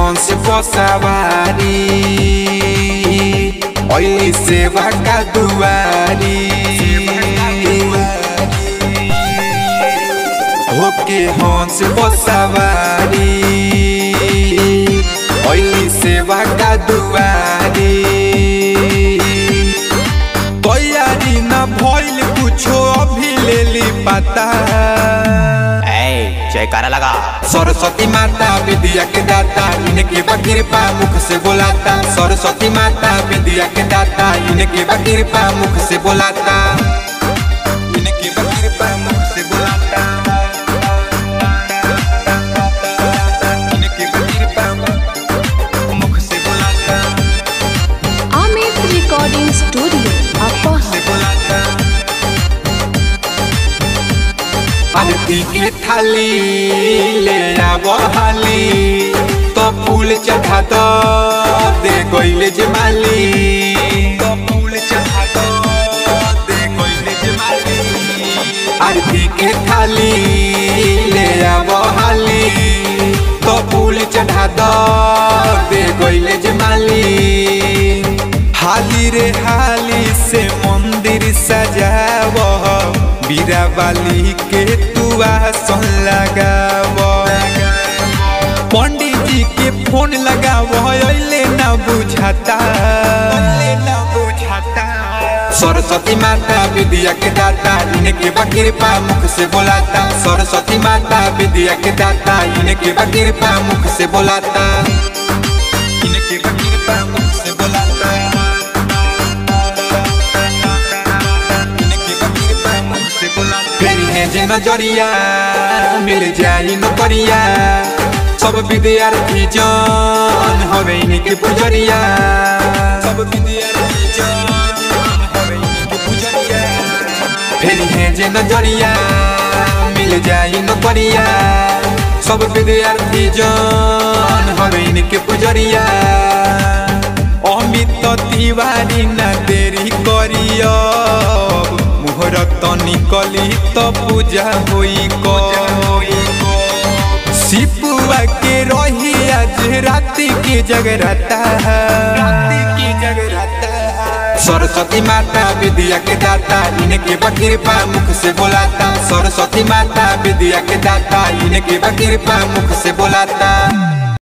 हंस बसवारी ओइली सेवा का दुआरी होके हंस बसवारी ओइली सेवा का दुआरी तैयारी न भइल कुछो अभी लेली पता ए जयकारा लगा सरस्वती माता विद्या के दाता इनके बकिरपा मुख से बोलाता सरस्वती माता विद्या के दाता इनके बकिरपा मुख से बोलाता इनके बकिरपा मुख से बोलाता इनके बकिरपा मुख से बोलाता Amit Recording Studio, Upper से बोलाता आरती के थाली ले आब हाली तो फूल चढ़ा दो दे गइले जमाली तो फूल चढ़ा दो दे गइले जमाली आरती के थाली ले आब हाली तो फूल चढ़ा दो दे गइले जमाली हाली रे हाली से मंदिर सजाव बीरा बाली के तुआ सन लगाव पंडित जी के फोन लगाव अइले ना बुझाता सरस्वती माता विद्या के दाता इनके बकिरपा मुख से बोलाता सरस्वती माता विद्या के दाता इनके बकिरपा मुख से बोलाता इनके बकिरपा मुख से बोलाता इनके बकिरपा मुख से बोलाता फिर है जे नजरिया मिल जाई नौकरिया सब विद्यार्थी जन हवे इनके पुजरिया सब विद्यार्थी जन हवे इनके पुजरिया फिर है जे नजरिया मिल जाई नौकरिया सब विद्यार्थी जन हवे इनके पुजरिया अमित तिवारी न देरी करियो मुहूर्त निकली तो पूजा होई को सिपुआ के रही आज राति की जगराता राति की जगराता सरस्वती माता विद्या के दाता इनके बकिरपा मुख से बोलाता सरस्वती माता विद्या के दाता इनके बकिरपा मुख से बोलाता